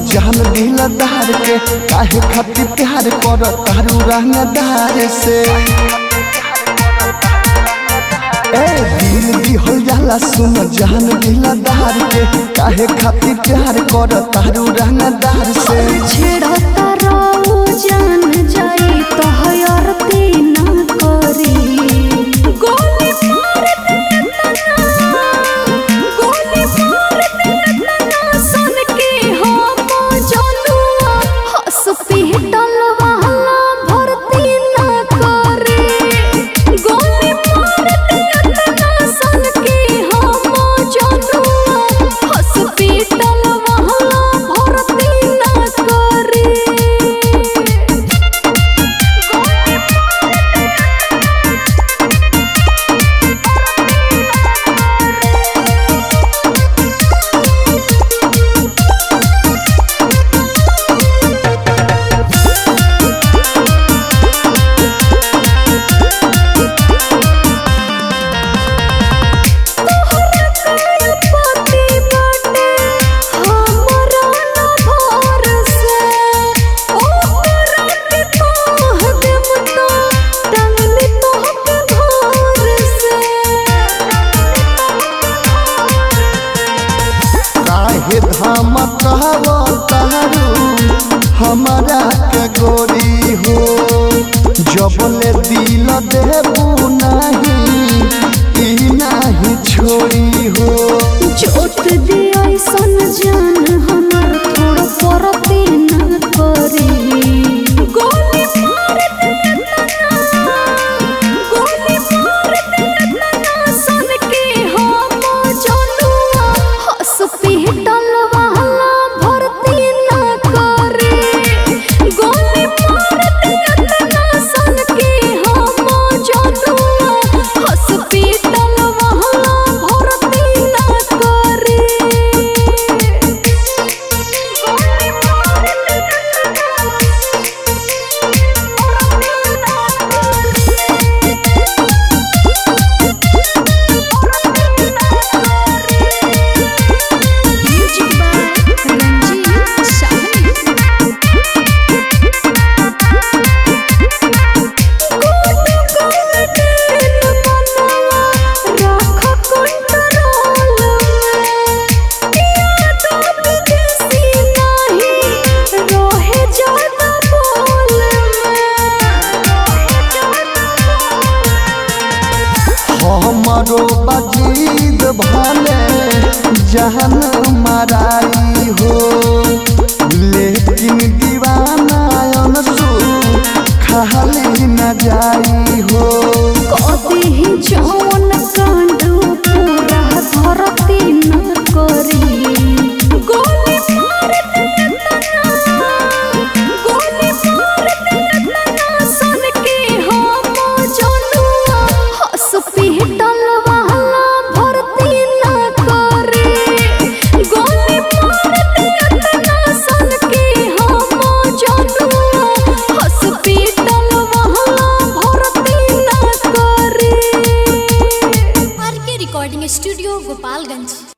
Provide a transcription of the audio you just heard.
जान दिलदार के काहे खातिर प्यार कर तारू रंगदार से ए दिल दिहल जाला सुन जान दिलदार के काहे खातिर प्यार कर तारू रंगदार से छेड़ता राऊ जान जाई तो हयरती ना करी गोली मार दे तना गोली मार दे तना सन के हम जनुआ हॉस्पिटल वाला भर्ती ना करे गोली मार दे तना सन के हम जनुआ हॉस्पिटल वाला भर्ती ना करे पति बाटे हमरा न भर से ओकरा के तोह देम तो टंगली तोहके भोर से काहे धाम कहवा तारू हमारा के गोरी हो जबले दिल देबू नहीं ई नहीं छोड़ी हो जोत दे ऐसन जान हमर थोड़ा परते न करी गोली मार दे तना गोली मार दे तना सन के हम जनुआ हॉस्पिटल वाला भर्ती न करे गोली मार दे तना सन के हम जनुआ हॉस्पिटल वाला भर्ती न करे गोली मार दे म्यूजिक बाय रंजीत शाही हमरो बजीद भले जहन मराई हो लेकिन दीवाना अनसु खाली न जाई हो जौन कांड पूरा धरती न करी गोली मार दे तना गोली मार दे तना सन के हम जनुआ हॉस्पिटल वाला भर्ती न करे गोली मार दे तना सन के हम जनुआ हॉस्पिटल वाला भर्ती न करे आर के रिकॉर्डिंग स्टूडियो गोपालगंज